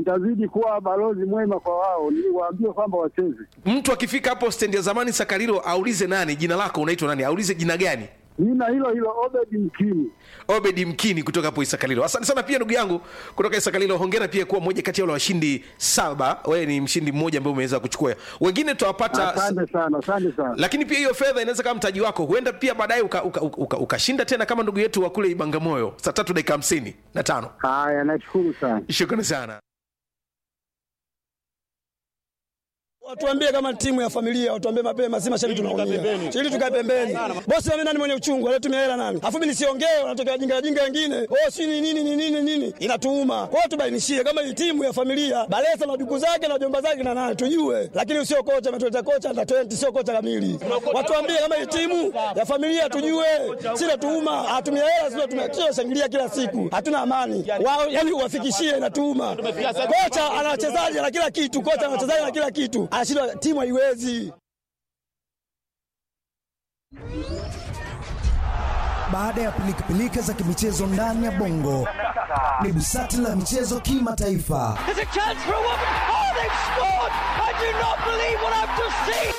nitazidi kuwa balozi mwema kwa wao, niwaambie kwamba wacheze. Mtu akifika hapo stendi ya zamani Sakarilo aulize nani, jina lako unaitwa nani, aulize jina gani. Nina hilo hilo Obedi Mkini. Obedi Mkini kutoka hapo Isakalilo. Asante sana pia ndugu yangu kutoka Isakalilo. Hongera pia kuwa mmoja kati ya wale washindi saba. Wewe ni mshindi mmoja ambaye umeweza kuchukua. Wengine tutawapata Asante sana, asante sana. lakini pia hiyo fedha inaweza kama mtaji wako, huenda pia baadaye ukashinda uka, uka, uka, ukashinda tena kama ndugu yetu wa kule Ibangamoyo saa tatu dakika hamsini na tano. Haya, nashukuru sana. Shukrani sana. Watuambie kama timu ya familia, watuambie mapema, si mashabiki tunaumia. Ili tukae pembeni. Bosi mimi nani mwenye uchungu, anatumia hela nani? Afu mimi nisiongee, wanatokea jinga jinga wengine. Oh, si ni nini ni nini nini? Inatuuma. Kwa hiyo tubainishie kama hii timu ya familia, Balesa na duku zake na jomba zake na nani tujue. Lakini usio kocha ametuleta kocha na 20 sio kocha kamili. Watuambie kama hii timu ya familia tujue. Si natuuma, atumia hela sio tumekio shangilia kila siku. Hatuna amani. Wao yani uwafikishie inatuuma. Kocha ana wachezaji na kila kitu, kocha ana wachezaji na kila kitu. Anashindwa timu haiwezi. Baada ya pilikapilika za kimichezo ndani ya bongo, ni busati la michezo kimataifa. There's a chance for a woman. Oh, they've scored! I do not believe what I've just seen.